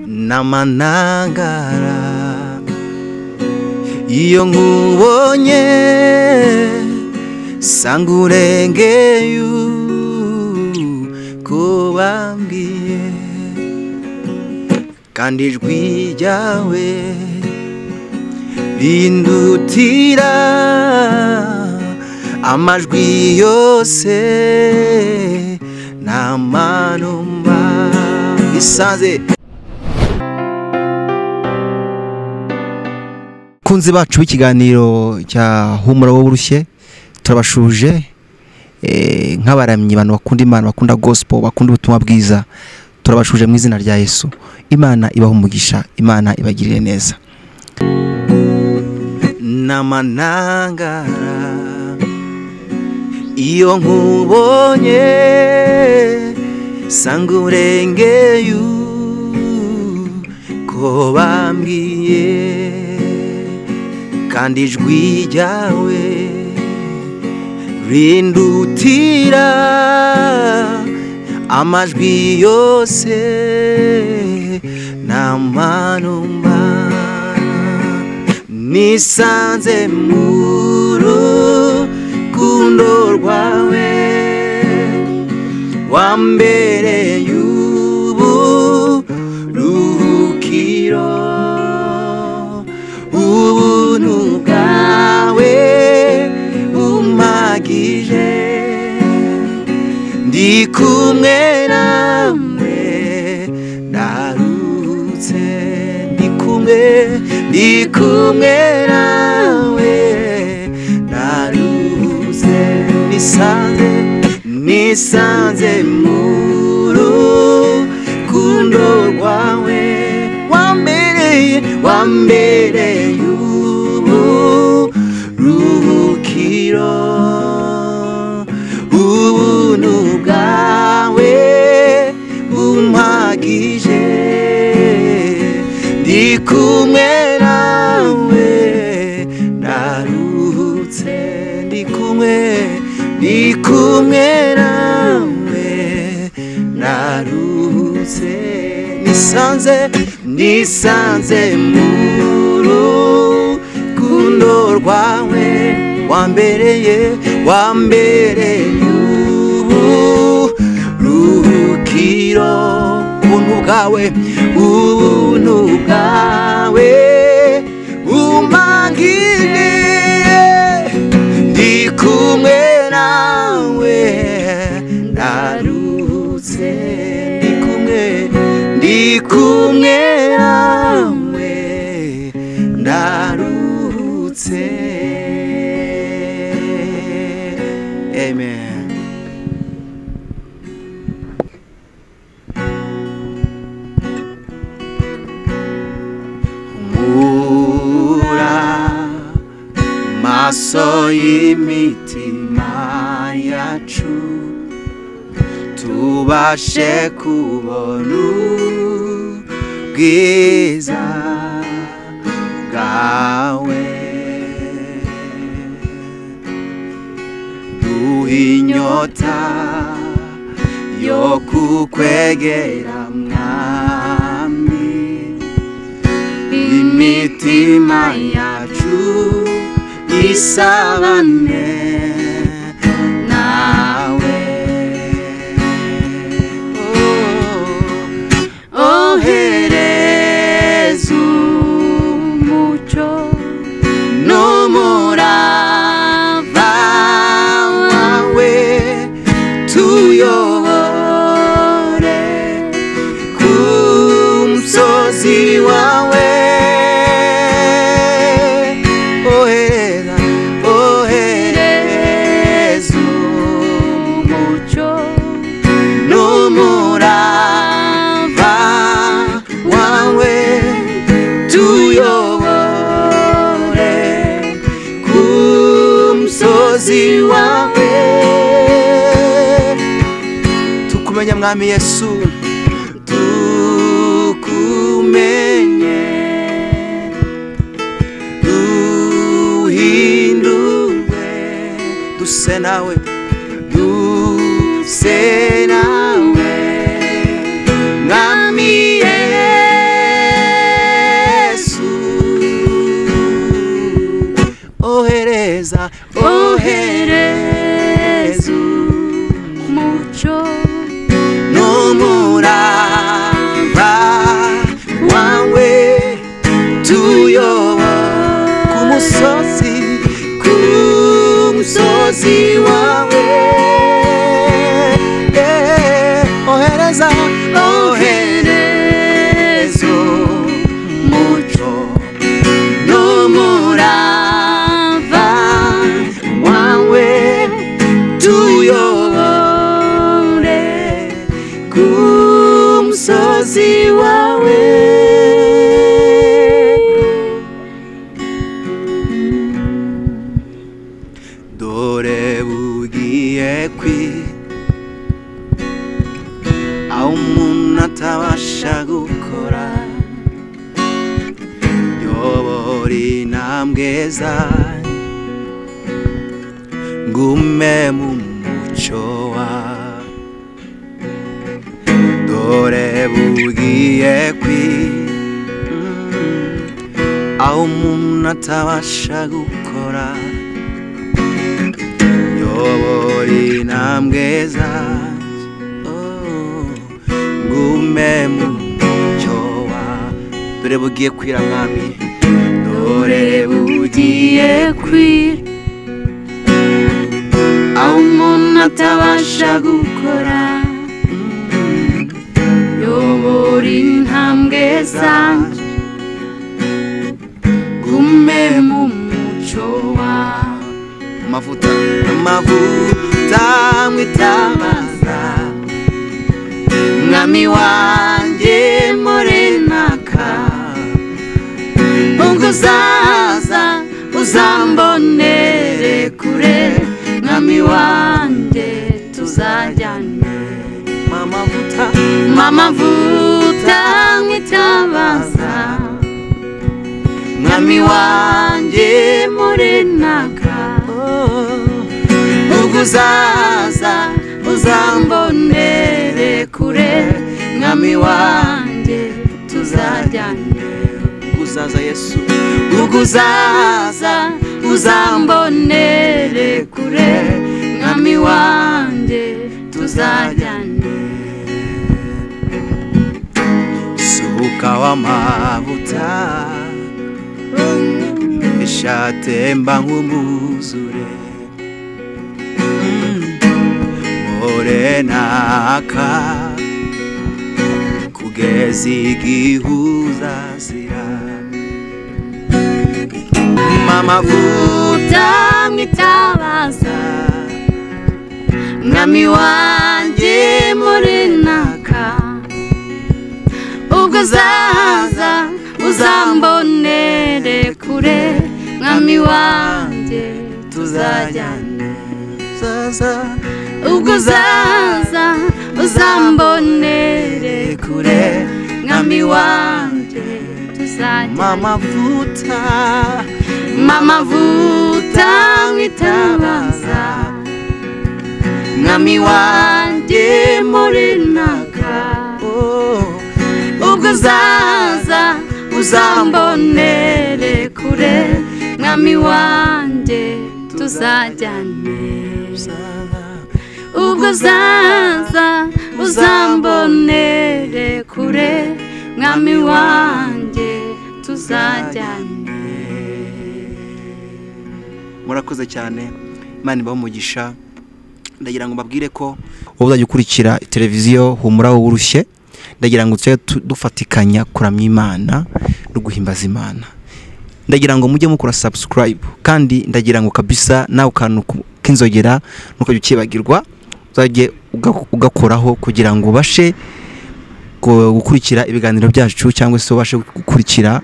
nama ntangara iyo nkubonye sanga urengeye uko bambwiye kandi ijwi ryawe rindutira amajwi yose nta manumba isanze kunzi bacu b'ikiganiro cya humura wowe urushye turabashuje eh, nk'abaramyi abantu bakunda imana bakunda gospel bakunda ubutumwa bwiza turabashuje mu izina rya yesu imana ibaha umugisha imana ibagirire neza n'amanangara iyo nkubonye sanga urengeye ko bambwiye kandi ijwi ryawe rindutira amajwi yose nta manumba nisanze mu rukundo rwawe wambere y'ubu ruhukiro ubuntu bwawe bumpagije ndi kumwe namwe ndaruhutse ndi kumwe ndi kumwe nawe ndaruhutse nisanze nisanze mu rukundo rwawe wambereye wambereye ubu ruhukiro ubuntu bwawe bumpagije ndi kumwe nawe ndaruhutse ndi kumwe ndi kumwe nawe naruhutse nisanze nisanze mu rukundo rwawe wambereye wambereye ubu ruhukiro ubuntu bwawe ubuntu bwawe umangire ndi kumwe nawe ndaruhutse ndi kumwe ndi kumwe nawe ndaruhutse amen humura maso y'imitima yacu tubashe kubona ubwiza bwawe duha inyota yo kukwegera mwami imitima yacu isabane nawe Oh, ohereza umucyo n'umurava wawe tuyobore ku musozi wawe ohereza ohereza umucyo n'umurava wawe tuyobore ku musozi wawe tukumenya mwami yesu tukumenye duhindurwe duse nawe duse nawe mwami yesu dukora yobora intambwe zanjye ngume mu muco wawe dore bugiye kwi aho umuntu atabasha gukora yobora intambwe zanjye oh, ngume mu mucyo wawe dore bugiye kwira mwami dore bugiye kwira aho umuntu atabasha gukora yobora intambwe zanjye gume mu muco wawe amavuta amavuta mwitabaza mwami wanjye morenaka ubwo uzaza uzambonere kure mwami wanjye tuzajyane amavuta mama vuta mwitabaza mwami wanjye morenaka ubwo uzaza uzambonere kure mwami wanjye tuzajyane uzaza yesu ubwo uzaza uzambonere kure mwami wanjye tuzajyane suka w'amavuta ishatemba nk'umuzure morenaka kugeza igihuzazira mama vuta vuta mwitabaza mwami wanjye murinaka ubwo uzaza uzambonere kure mwami wanjye tuzajyana zaza ubwo uzaza uzambonere kure mwami wanjye tuzajyana mama vuta mama vuta mwitabaza mwami wanjye murinaka oh. ubwo uzaza uzambonere kure mwami wanjye tuzajyane ubwo uzaza uzambonere kure mwami wanjye tuzajyane murakoze cyane imana ibaha umugisha ndagira ngo mbabwire ko wowe uzajya ukurikira televiziyo humura wowe urushye ndagira ngo tujye tu- dufatikanya kuramya imana no guhimbaza imana ndagira ngo mujye mukora subscribe kandi ndagira ngo kabisa nawe kantu ku- k'inzogera ntukajye ukibagirwa uzajye uga- ugakoraho kugira ngo ubashe gu- gukurikira ibiganiro byacu cyangwa se ubashe gukurikira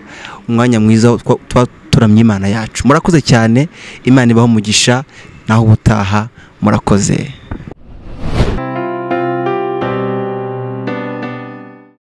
umwanya mwiza wo twa- tuba turamye imana yacu murakoze cyane imana ibaho umugisha naho ubutaha murakoze